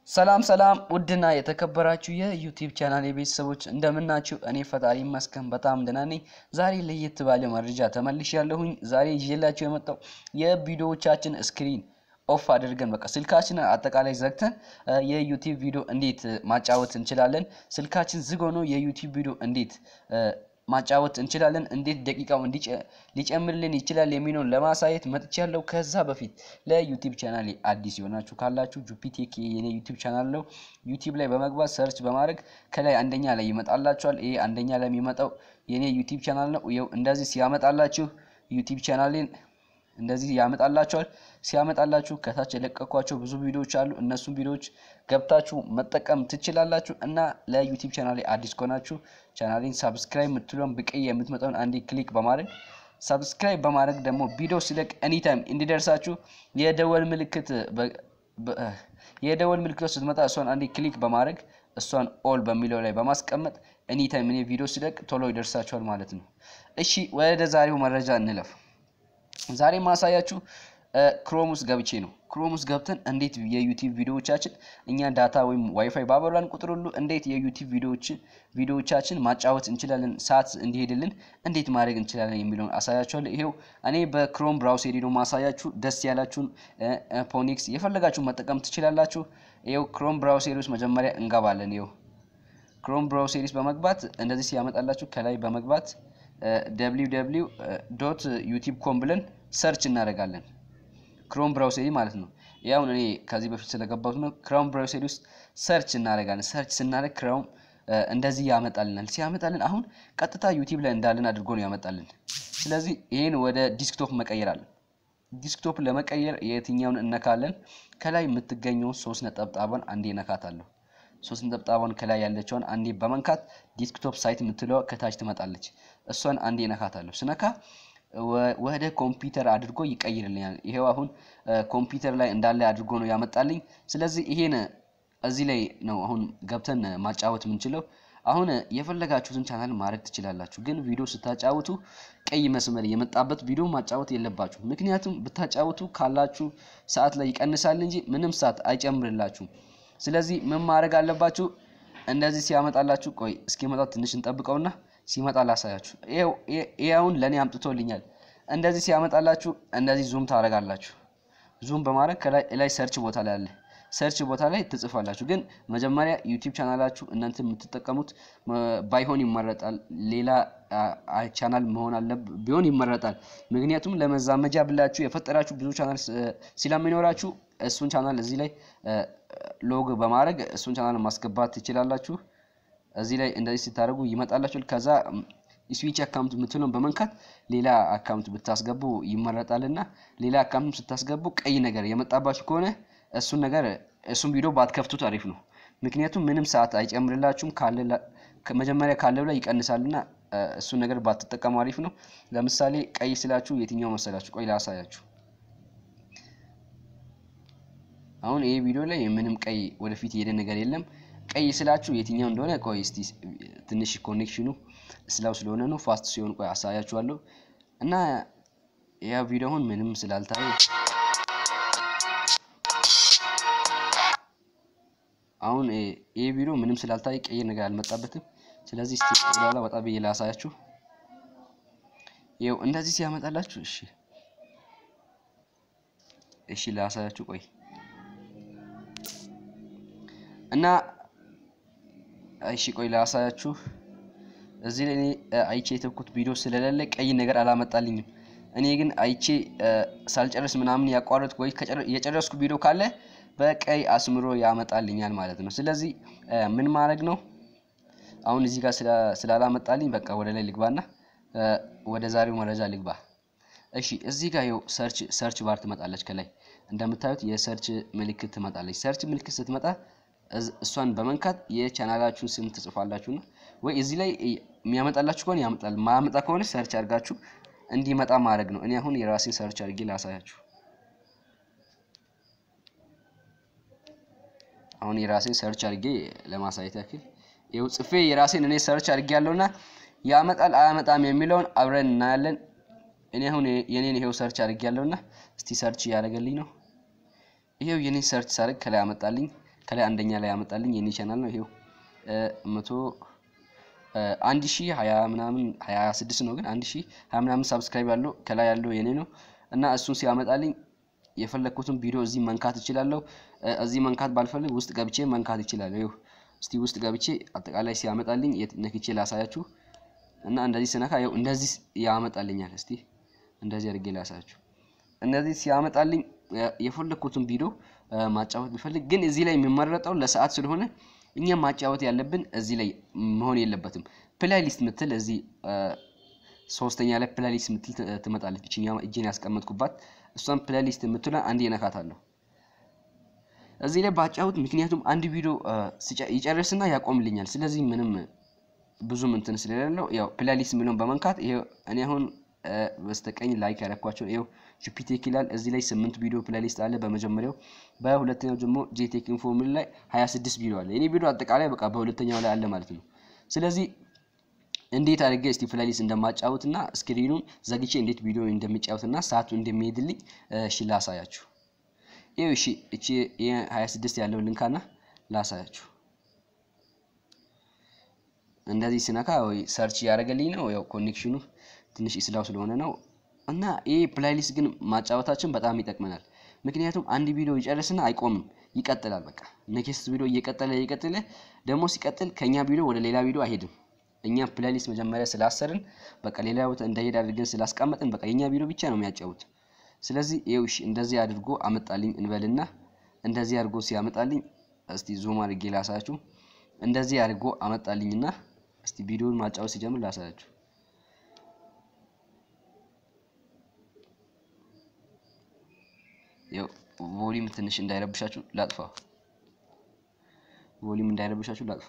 ሰላም ሰላም ውድና የተከበራችሁ የዩቲዩብ ቻናል የቤተሰቦች እንደምናችሁ፣ እኔ ፈጣሪ ይመስገን በጣም ደህና ነኝ። ዛሬ ለየት ባለ መረጃ ተመልሽ ያለሁኝ። ዛሬ ይዤላችሁ የመጣው የቪዲዮዎቻችን ስክሪን ኦፍ አድርገን በቃ ስልካችንን አጠቃላይ ዘግተን የዩቲዩብ ቪዲዮ እንዴት ማጫወት እንችላለን፣ ስልካችን ዝግ ሆኖ የዩቲዩብ ቪዲዮ እንዴት ማጫወት እንችላለን፣ እንዴት ደቂቃው ሊጨምርልን ይችላል የሚለውን ለማሳየት መጥቻለሁ። ከዛ በፊት ለዩቲዩብ ቻናል አዲስ የሆናችሁ ካላችሁ ጁፒቴክ የኔ ዩቲዩብ ቻናል ነው። ዩቲዩብ ላይ በመግባት ሰርች በማድረግ ከላይ አንደኛ ላይ ይመጣላችኋል። ይሄ አንደኛ ላይ የሚመጣው የኔ ዩቲዩብ ቻናል ነው። ይኸው እንደዚህ ሲያመጣላችሁ ዩቲዩብ ቻናሌን እንደዚህ ያመጣላችኋል። ሲያመጣላችሁ ከታች የለቀኳቸው ብዙ ቪዲዮዎች አሉ። እነሱን ቪዲዮዎች ገብታችሁ መጠቀም ትችላላችሁ። እና ለዩቲዩብ ቻናሌ አዲስ ከሆናችሁ ቻናሌን ሳብስክራይብ የምትለውን ብቅይ የምትመጣውን አንዴ ክሊክ በማድረግ ሳብስክራይብ በማድረግ ደግሞ ቪዲዮ ሲለቅ ኤኒታይም እንዲደርሳችሁ የደወል ምልክት የደወል ምልክት ስትመጣ እሷን አንዴ ክሊክ በማድረግ እሷን ኦል በሚለው ላይ በማስቀመጥ ኤኒታይም እኔ ቪዲዮ ሲለቅ ቶሎ ይደርሳችኋል ማለት ነው። እሺ ወደ ዛሬው መረጃ እንለፍ። ዛሬ ማሳያችሁ ክሮም ውስጥ ገብቼ ነው። ክሮም ውስጥ ገብተን እንዴት የዩቲዩብ ቪዲዮዎቻችን እኛ ዳታ ወይም ዋይፋይ ባበራን ቁጥር ሁሉ እንዴት የዩቲዩብ ቪዲዮዎቻችን ማጫወት እንችላለን፣ ሰዓት እንዲሄድልን እንዴት ማድረግ እንችላለን የሚለውን አሳያችኋለሁ። ይሄው እኔ በክሮም ብራውዘር ነው ማሳያችሁ። ደስ ያላችሁን ፖኒክስ የፈለጋችሁ መጠቀም ትችላላችሁ። ይሄው ክሮም ብራውዘር ውስጥ መጀመሪያ እንገባለን። ይሄው ክሮም ብራውዘር ውስጥ በመግባት እንደዚህ ሲያመጣላችሁ ከላይ በመግባት www ዶት ዩቲዩብ ኮም ብለን ሰርች እናደርጋለን። ክሮም ብራውዘሪ ማለት ነው። ያው እኔ ከዚህ በፊት ስለገባሁት ነው። ክሮም ብራውዘሪ ውስጥ ሰርች እናደርጋለን። ሰርች ስናደርግ ክሮም እንደዚህ ያመጣልናል። ሲያመጣልን አሁን ቀጥታ ዩቲዩብ ላይ እንዳለን አድርጎ ነው ያመጣልን። ስለዚህ ይህን ወደ ዲስክቶፕ መቀየር አለን። ዲስክቶፕ ለመቀየር የትኛውን እነካለን? ከላይ የምትገኘውን ሶስት ነጠብጣቧን አንዴ እነካታለሁ። ሶስት ነጠብጣቧን ከላይ ያለችውን አንዴ በመንካት ዲስክቶፕ ሳይት የምትለው ከታች ትመጣለች። እሷን አንዴ እነካታለሁ። ስነካ ወደ ኮምፒውተር አድርጎ ይቀይርልኛል። ይሄው አሁን ኮምፒውተር ላይ እንዳለ አድርጎ ነው ያመጣልኝ። ስለዚህ ይሄን እዚህ ላይ ነው አሁን ገብተን ማጫወት የምንችለው። አሁን የፈለጋችሁትን ቻናል ማድረግ ትችላላችሁ። ግን ቪዲዮ ስታጫውቱ ቀይ መስመር የመጣበት ቪዲዮ ማጫወት የለባችሁ። ምክንያቱም ብታጫውቱ ካላችሁ ሰዓት ላይ ይቀንሳል እንጂ ምንም ሰዓት አይጨምርላችሁም። ስለዚህ ምን ማድረግ አለባችሁ? እንደዚህ ሲያመጣላችሁ ቆይ እስኪመጣ ትንሽ እንጠብቀውና ሲመጣ ላሳያችሁ። ይኸውን ለእኔ አምጥቶልኛል። እንደዚህ ሲያመጣላችሁ እንደዚህ ዙም ታደርጋላችሁ። ዙም በማድረግ ከላይ ላይ ሰርች ቦታ ላይ አለ። ሰርች ቦታ ላይ ትጽፋላችሁ። ግን መጀመሪያ ዩቲዩብ ቻናላችሁ እናንተ የምትጠቀሙት ባይሆን ይመረጣል። ሌላ ቻናል መሆን አለ ቢሆን ይመረጣል። ምክንያቱም ለመዛመጃ ብላችሁ የፈጠራችሁ ብዙ ቻናል ስለሚኖራችሁ እሱን ቻናል እዚህ ላይ ሎግ በማድረግ እሱን ቻናል ማስገባት ትችላላችሁ። እዚህ ላይ እንደዚህ ስታደርጉ ይመጣላችሁ። ከዛ ስዊች አካውንት የምትለውን በመንካት ሌላ አካውንት ብታስገቡ ይመረጣልና ሌላ አካውንት ስታስገቡ ቀይ ነገር የመጣባችሁ ከሆነ እሱን ነገር እሱን ቪዲዮ ባትከፍቱት አሪፍ ነው። ምክንያቱም ምንም ሰዓት አይጨምርላችሁም። መጀመሪያ ካለው ላይ ይቀንሳልና እሱን ነገር ባትጠቀሙ አሪፍ ነው። ለምሳሌ ቀይ ስላችሁ የትኛው መሰላችሁ? ቆይ ላሳያችሁ። አሁን ይሄ ቪዲዮ ላይ ምንም ቀይ ወደፊት የሄደ ነገር የለም። ቀይ ስላችሁ የትኛው እንደሆነ ቆይ እስቲ ትንሽ ኮኔክሽኑ ስላው ስለሆነ ነው። ፋስት ሲሆን ቆይ አሳያችኋለሁ። እና ያ ቪዲዮ አሁን ምንም ስላልታየ አሁን ይሄ ቪዲዮ ምንም ስላልታየ ቀይ ነገር አልመጣበትም። ስለዚህ እስቲ ወደኋላ ወጣ ብዬ ላሳያችሁ። ይኸው እንደዚህ ሲያመጣላችሁ እሺ፣ እሺ ላሳያችሁ ቆይ እና እሺ ቆይ ላሳያችሁ። እዚህ ላይ እኔ አይቼ የተኩት ቪዲዮ ስለሌለ ቀይ ነገር አላመጣልኝም። እኔ ግን አይቼ ሳልጨርስ ምናምን ያቋረጥኩ ወይ የጨረስኩ ቪዲዮ ካለ በቀይ አስምሮ ያመጣልኛል ማለት ነው። ስለዚህ ምን ማድረግ ነው አሁን እዚህ ጋር ስላላመጣልኝ በቃ ወደ ላይ ልግባና ወደ ዛሬው መረጃ ልግባ። እሺ እዚህ ጋር ይኸው ሰርች ሰርች ባር ትመጣለች። ከላይ እንደምታዩት የሰርች ምልክት ትመጣለች። ሰርች ምልክት ስትመጣ እሷን በመንካት የቻናላችሁን ስም ትጽፋላችሁ ነው ወይ እዚህ ላይ የሚያመጣላችሁ ከሆነ ያመጣል። ማያመጣ ከሆነ ሰርች አድርጋችሁ እንዲመጣ ማድረግ ነው። እኔ አሁን የራሴን ሰርች አድርጌ ላሳያችሁ። አሁን የራሴን ሰርች አድርጌ ለማሳየት ያክል ይኸው ጽፌ የራሴን እኔ ሰርች አድርጌ ያለውና ያመጣል አያመጣም የሚለውን አብረን እናያለን። እኔ አሁን የኔን ይሄው ሰርች አድርጌ ያለውና እስቲ ሰርች እያደረገልኝ ነው። ይሄው የኔን ሰርች ሳደርግ ከላይ አመጣልኝ። ከላይ አንደኛ ላይ ያመጣልኝ የኔ ቻናል ነው። ይሄው መቶ አንድ ሺ ሀያ ምናምን ሀያ ስድስት ነው ግን አንድ ሺ ሀያ ምናምን ሳብስክራይብ ያለው ከላይ ያለው የኔ ነው እና እሱን ሲያመጣልኝ የፈለግኩትን ቪዲዮ እዚህ መንካት እችላለሁ። እዚህ መንካት ባልፈልግ ውስጥ ገብቼ መንካት እችላለሁ። ይኸው እስቲ ውስጥ ገብቼ አጠቃላይ ሲያመጣልኝ የት ነክቼ ላሳያችሁ እና እንደዚህ ስነካ ይኸው እንደዚህ ያመጣልኛል። እስቲ እንደዚህ አድርጌ ላሳያችሁ። እንደዚህ ሲያመጣልኝ የፈለግኩትን ቪዲዮ ማጫወት ቢፈልግ ግን እዚህ ላይ የሚመረጠው ለሰዓት ስለሆነ እኛ ማጫወት ያለብን እዚህ ላይ መሆን የለበትም። ፕላይሊስት ምትል እዚህ ሶስተኛ ላይ ፕላይሊስት ምትል ትመጣለች። እችኛ እጄን ያስቀመጥኩባት እሷን ፕላይሊስት የምትለን አንድ ይነካታለሁ እዚህ ላይ ባጫወት፣ ምክንያቱም አንድ ቪዲዮ ይጨርስና ያቆምልኛል። ስለዚህ ምንም ብዙም እንትን ስለሌለው ያው ፕላይሊስት የሚለውን በመንካት ይሄው እኔ አሁን በስተቀኝ ላይክ ያረኳቸው ይኸው ጁፒቴክ ይላል። እዚህ ላይ ስምንት ቪዲዮ ፕላይሊስት አለ በመጀመሪያው። በሁለተኛው ደግሞ ጄቴክ ኢንፎርሚል ላይ ሀያ ስድስት ቪዲዮ አለ። የኔ ቪዲዮ አጠቃላይ በቃ በሁለተኛው ላይ አለ ማለት ነው። ስለዚህ እንዴት አድርጌ እስቲ ፕላይሊስት እንደማጫወት እና ስክሪኑን ዘግቼ እንዴት ቪዲዮ እንደሚጫወት እና ሰዓቱ እንደሚሄድልኝ እሺ ላሳያችሁ። ይኸው እሺ እቺ ሀያ ስድስት ያለው ልንካና ላሳያችሁ። እንደዚህ ስነካ ወይ ሰርች ያደረገልኝ ነው ያው ኮኔክሽኑ ትንሽ ስላው ስለሆነ ነው። እና ይህ ፕላይሊስት ግን ማጫወታችን በጣም ይጠቅመናል። ምክንያቱም አንድ ቪዲዮ ይጨርስና አይቆምም፣ ይቀጥላል። በቃ ኔክስት ቪዲዮ እየቀጠለ እየቀጠለ ደግሞ ሲቀጥል ከኛ ቪዲዮ ወደ ሌላ ቪዲዮ አይሄድም። እኛ ፕላይሊስት መጀመሪያ ስላሰርን በቃ ሌላ ቦታ እንዳይሄድ አድርገን ስላስቀመጥን በቃ የኛ ቪዲዮ ብቻ ነው የሚያጫውት። ስለዚህ ይኸው እሺ እንደዚህ አድርጎ አመጣልኝ እንበልና እንደዚህ አድርጎ ሲያመጣልኝ እስቲ ዙም አድርጌ ላሳያችሁ። እንደዚህ አድርጎ አመጣልኝና እስቲ ቪዲዮውን ማጫወት ሲጀምር ላሳያችሁ። ያው ቮሊም ትንሽ እንዳይረብሻችሁ ላጥፋ። ቮሊም እንዳይረብሻችሁ ላጥፋ።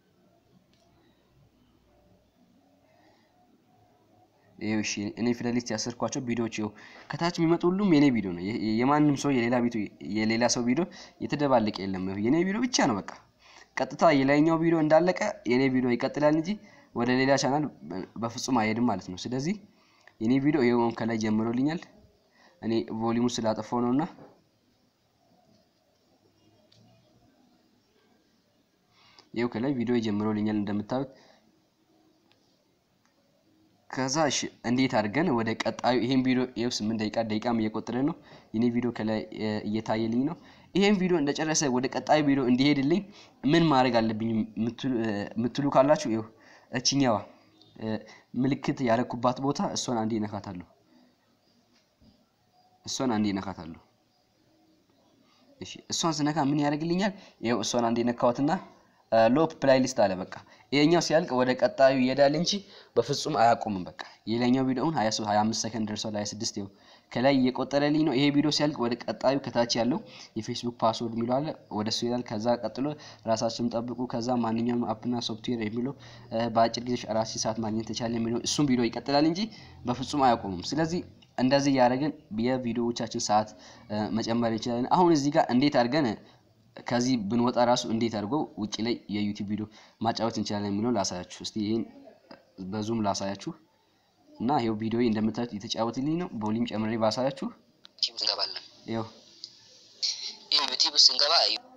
ይኸው እሺ እኔ ፊደሊስት ያሰርኳቸው ቪዲዮዎች ይኸው ከታች የሚመጡ ሁሉም የኔ ቪዲዮ ነው። የማንም ሰው የሌላ ቪዲዮ የሌላ ሰው ቪዲዮ የተደባለቀ የለም። የኔ ቪዲዮ ብቻ ነው። በቃ ቀጥታ የላይኛው ቪዲዮ እንዳለቀ የኔ ቪዲዮ ይቀጥላል እንጂ ወደ ሌላ ቻናል በፍጹም አይሄድም ማለት ነው። ስለዚህ የኔ ቪዲዮ ይኸው ከላይ ጀምሮልኛል። እኔ ቮሊሙን ስላጠፋው ነውና ይኸው ከላይ ቪዲዮ ጀምሮልኛል እንደምታዩት። ከዛ እሺ እንዴት አድርገን ወደ ቀጣዩ ይሄን ቪዲዮ ይኸው ስምንት ደቂቃ ደቂቃም እየቆጠረ ነው። የኔ ቪዲዮ ከላይ እየታየልኝ ነው። ይሄን ቪዲዮ እንደጨረሰ ወደ ቀጣዩ ቪዲዮ እንዲሄድልኝ ምን ማድረግ አለብኝ የምትሉ ካላችሁ ይኸው እችኛዋ ምልክት ያደረኩባት ቦታ እሷን አንዴ እነካታለሁ። እሷን አንዴ እነካታለሁ። እሺ እሷን ስነካ ምን ያደርግልኛል? ይኸው እሷን አንዴ ነካዋትና ሎፕ ፕላይሊስት አለ። በቃ ይሄኛው ሲያልቅ ወደ ቀጣዩ ይሄዳል እንጂ በፍጹም አያቆምም። በቃ የላይኛው ቪዲዮውን 25 ሰከንድ ደርሷል። 26 ይኸው ከላይ እየቆጠረልኝ ነው። ይሄ ቪዲዮ ሲያልቅ ወደ ቀጣዩ ከታች ያለው የፌስቡክ ፓስወርድ የሚለው አለ ወደ እሱ ይሄዳል። ከዛ ቀጥሎ ራሳችሁን ጠብቁ፣ ከዛ ማንኛውም አፕና ሶፍትዌር የሚለው በአጭር ጊዜ አራት ሺህ ሰዓት ማግኘት ተቻለ የሚለው እሱም ቪዲዮ ይቀጥላል እንጂ በፍጹም አያቆምም። ስለዚህ እንደዚህ እያደረግን የቪዲዮዎቻችን ሰዓት መጨመር እንችላለን። አሁን እዚህ ጋር እንዴት አድርገን ከዚህ ብንወጣ ራሱ እንዴት አድርጎ ውጭ ላይ የዩቲዩብ ቪዲዮ ማጫወት እንችላለን የሚለው ላሳያችሁ። እስቲ ይሄን በዙም ላሳያችሁ እና ይሄው ቪዲዮ እንደምታዩት የተጫወትልኝ ነው። ቮሊም ጨምሬ ባሳያችሁ ዩቲዩብ እንገባለን። ይኸው ዩቲዩብ ስንገባ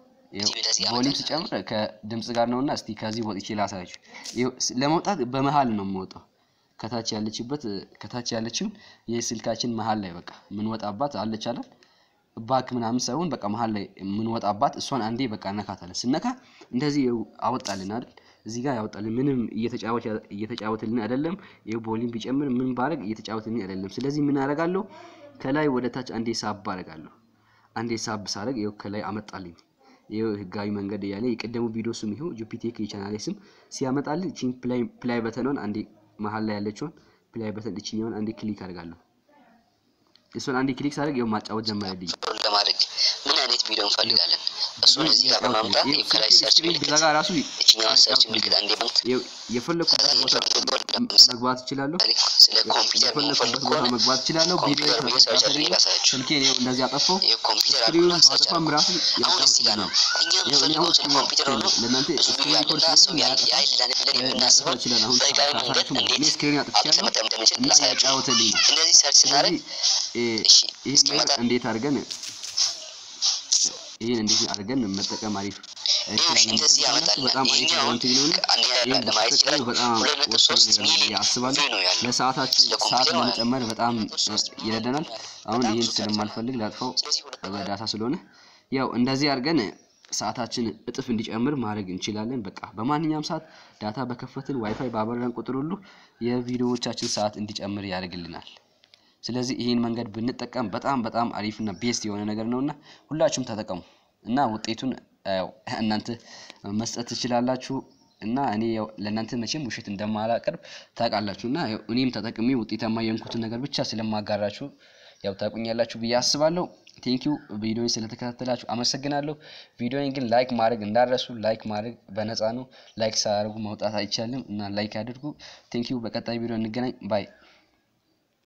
ቮሊም ስጨምር ከድምጽ ጋር ነውና እስቲ ከዚህ ወጥቼ ላሳያችሁ። ይኸው ለመውጣት በመሀል ነው የምወጣው። ከታች ያለችበት ከታች ያለችው የስልካችን መሀል ላይ በቃ ምንወጣባት አለች አይደል ባክ ምናምን ሳይሆን በቃ መሀል ላይ የምንወጣባት እሷን አንዴ በቃ እነካታለን። ስነካ እንደዚህ አወጣልን አይደል? እዚህ ጋር ያወጣልን ምንም እየተጫወተልን አይደለም። ይኸው ቮሊም ቢጨምር ምን ባረግ እየተጫወተልን አይደለም። ስለዚህ ምን አደርጋለሁ? ከላይ ወደ ታች አንዴ ሳብ አደርጋለሁ። አንዴ ሳብ ሳደርግ ይኸው ከላይ አመጣልኝ። ይኸው ህጋዊ መንገድ እያለ የቀደሙ ቪዲዮ ስም ይኸው ጁፒቴክ የቻናሌ ስም ሲያመጣልኝ ቺን ፕላይ ፕላይ በተኗን አንዴ መሀል ላይ ያለችውን ፕላይ በተን እችኛውን አንዴ ክሊክ አደርጋለሁ። እሱን አንዴ ክሊክ ሳደርግ ይኸው ማጫወት ጀመረልኝ። ለማድረግ ምን አይነት ቪዲዮ እንፈልጋለን? እሱን እዚህ ጋር በማምጣት ከላይ ሰርች ምልክት እዛ ጋር ራሱ እችኛዋን ሰርች ምልክት አንዴ ባንክ የፈለኩበት ቦታ መግባት እችላለሁ። ስለ ኮምፒውተር የፈለኩበት የሚፈልግ ቦታ ከሆነ መግባት እችላለሁ። ቪዲዮ ኮምፒውተር ብዬ ሰርች አድርጌ ላሳያችሁ። ስልኬን ይኸው እንደዚህ አጠፋው። የኮምፒውተር ስክሪኑን አልኩና ሰርች ባጠፋም ራሱ አሁን እዚህ ጋር ነው እኛ ይኸው እኔ የምንፈልገው አሁን ስለ ኮምፒውተር ሆኖ ለእናንተ ብዙ ስክሪን ቪዲዮ ሪኮርድ ያለና ሰው ስለሆነ ያይል ብለን የምናስበው ይችላል። አሁን በህጋዊ መንገድ ካሳችሁ እኔ እንዴት ስክሪን አጥፍቻለሁ አውጥተን መጠቀም እንደምንችል እና ላሳያችሁ። ያጫወተልኝ ነው። እንደዚህ ሰርች ስናደርግ ስለዚህ እ እሺ ይሄን እስኪመጣ ነገር እንዴት አድርገን ይህን እንዴት አድርገን መጠቀም አሪፍ ይኸውልሽ እንደዚህ ያመጣልናል። በጣም አሪፍ ይሄኛውን የሆነ እንትን ነውና አንደኛ ይህን ለማየት ብትጠቀሙ ይችላል። በጣም ሁለት ነጥብ ወሳኝ ሶስት ነገር ነው ብዬ ሚሊዮን አስባለሁ። ቪው ነው ያለው። ለሰዓታችን ስለ ሰዓት ኮምፒውተር ማለት ለመጨመር በጣም ሶስት ይረዳናል። አሁን በጣም ይህን ብዙ ስለማልፈልግ ላጥፋው ስለዚህ ሁለት በዳታ ስለሆነ ያው እንደዚህ አድርገን ሰዓታችን እጥፍ እንዲጨምር ማድረግ እንችላለን። በቃ በማንኛውም ሰዓት ዳታ በከፈትን ዋይፋይ ባበራን ቁጥር ሁሉ የቪዲዮዎቻችን ሰዓት እንዲጨምር ያደርግልናል። ስለዚህ ይህን መንገድ ብንጠቀም በጣም በጣም አሪፍና ቤስት የሆነ ነገር ነውና ሁላችሁም ተጠቀሙ እና ውጤቱን ያው እናንተ መስጠት ትችላላችሁ። እና እኔ ያው ለእናንተ መቼም ውሸት እንደማላቀርብ ታውቃላችሁ። እና ያው እኔም ተጠቅሜ ውጤታማ የሆንኩትን ነገር ብቻ ስለማጋራችሁ ያው ታውቁኛላችሁ ብዬ አስባለሁ። ቴንኪው ቪዲዮን ስለተከታተላችሁ አመሰግናለሁ። ቪዲዮን ግን ላይክ ማድረግ እንዳረሱ። ላይክ ማድረግ በነፃ ነው። ላይክ ሳያደርጉ መውጣት አይቻልም እና ላይክ አድርጉ። ቴንኪው። በቀጣይ ቪዲዮ እንገናኝ ባይ